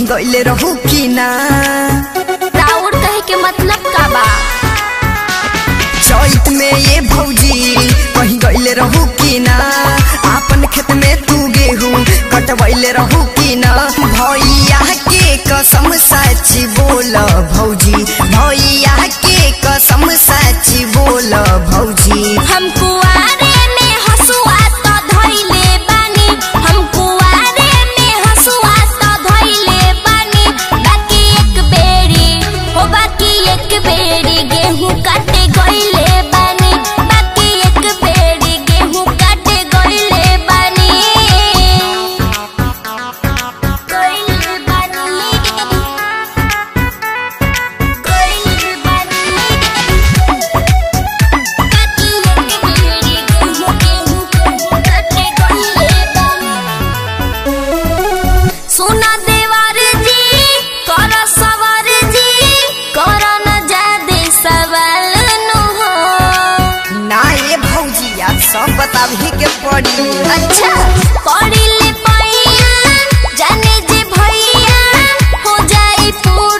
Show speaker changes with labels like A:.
A: गईले रहू की ना
B: राउर कहे के मतलब का बा
A: चैत में ये भौजी कहीं गईले रहू की ना आपन खेत में तू गेहूं कटवैले रहू की ना भैया के कसम सच बोल भौजी भैया के कसम सच बोल भौजी
B: हम कुआरे में हसुआ तो धइले बानी हम कुआरे में हसुआ तो धइले बानी बाकी एक बेरी हो बाकी एक बेरी गेहूं काटे गइले बानी बाकी एक बेरी गेहूं काटे गइले बानी गइले बानी गइले बानी सोना देवर जी कर सवर जी कर न जादे सवाल नु हो
A: ना ये भौजी आज सब बताबही के पड़ी
B: अच्छा पढ़ी ले पैया जाने जे भैया हो जाई पूरा